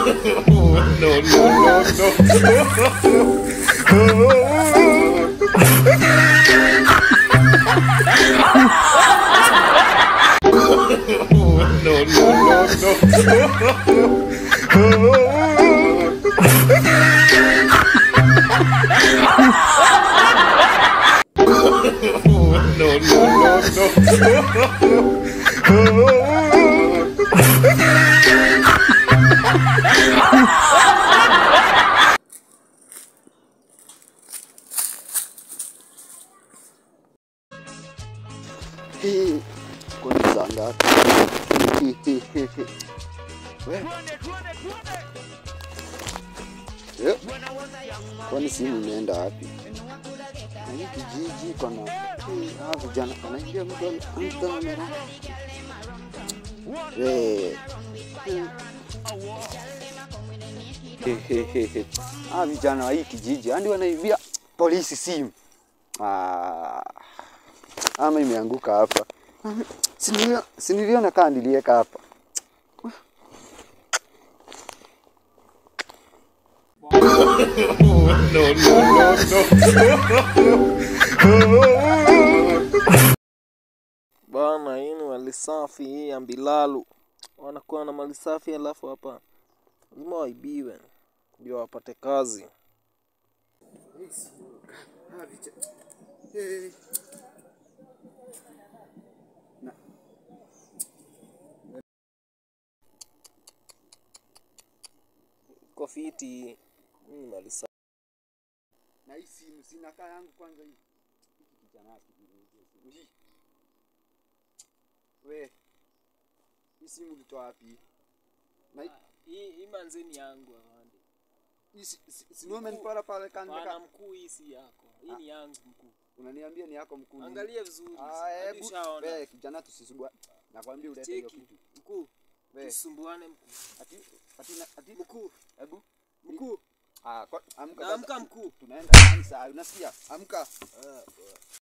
no, no, no, no. no, no, no, no. no, no, no, no. Hii, kwani saa ngapi? We. Eh, Kwani simu imeenda wapi? Na hii kijiji kona ah, vijana anaingia mtu ana- mtu amera. We. Hehehehe. Ah, vijana wa hii kijiji hadi wanaibia polisi simu. Ah, ama imeanguka hapa. Sinilio- Siniliona kaa nilieka hapa. no, no, no, no. Bana, hii ni mali safi hii ya Mbilalu. Wanakuwa na mali safi alafu hapa lazima waibiwe ndio wapate kazi. Iko fiti hii Hii ni mali safi. Na hii simu sina kaa yangu kwanza hii. Hiki kijana hiki simu hii. We. Hii simu ulitoa wapi? Na hii- Hii hii manzeni yangu afande. hii si- si- si wewe umenipora pale kando Bana ka. mkuu, hii si yako. Hii ni yangu mkuu. Unaniambia ni yako mkuu. nini? Angalia vizuri. Ah, hadi hebu ushaona. we kijana tusisubua. Nakwambia ulete hiyo Cheki. kitu. Mkuu, We. tusumbuane mkuu. Ati ati na- ati Mkuu, hebu mkuu. ah kwa amka Amka sasa. mkuu. Tunaenda kanisa. Unasikia? Amka.